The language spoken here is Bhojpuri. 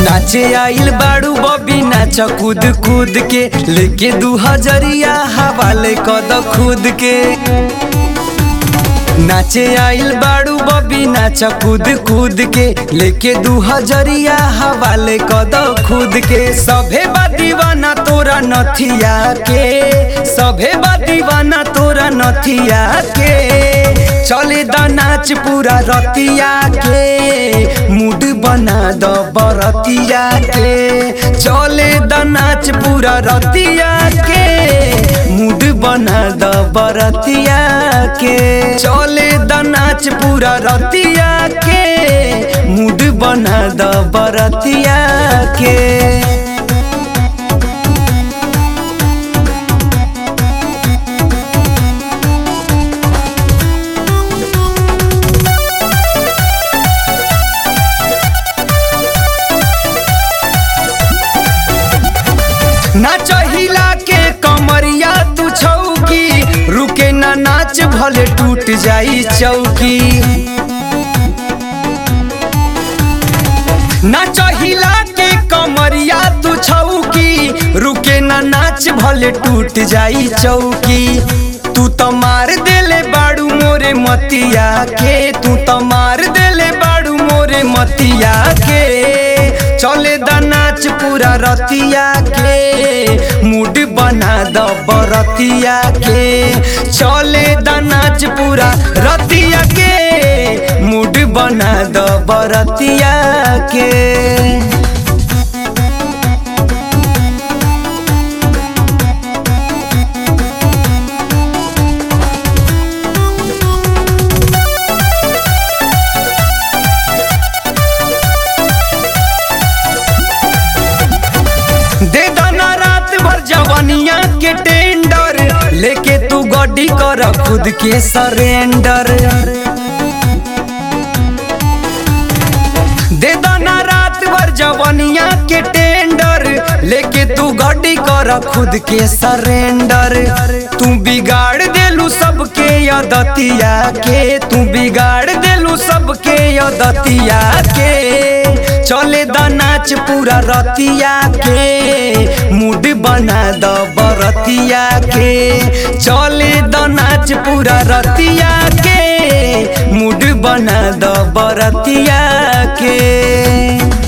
नाचे आइल बाड़ू बबी नाच कूद कूद के लेके दू हजरिया हवाले कद खुद के नाचे आइल बाड़ू बबी नाच कूद कूद के लेके दू हजरिया हवाले कद खुद के सभे बा दीवाना तोरा नथिया के सभे बा दीवाना तोरा नथिया के चले द नाच पूरा रतिया के मूड बना द बरतिया के चले द नाच पूरा रतिया के मूड बना द बरतिया के चले द नाच पूरा रतिया के मूड बना द बरतिया के नाच हिला के कमरिया तू छौकी रुके ना नाच भले टूट जाई चौकी नाच हिला के कमरिया तू छौकी रुके ना नाच भले टूट जाई चौकी तू तो मार देले बाड़ू मोरे मतिया के तू तो मार देले बाड़ू मोरे मतिया के चले द नाच पूरा रतिया के मूड बना द बरतिया के चले द नाच पूरा रतिया के मूड बना द बरतिया के दे दाना रात भर जवानिया के टेंडर लेके तू गड्डी कर खुद के सरेंडर दे दाना रात भर जवानिया के टेंडर लेके तू गड्डी कर खुद के सरेंडर तू बिगाड़ देलू सबके यदतिया के तू बिगाड़ देलू सबके यदतिया के चले द नाच पूरा रतिया के मूड बना द बरतिया के चले द नाच पूरा रतिया के मूड बना द बरतिया के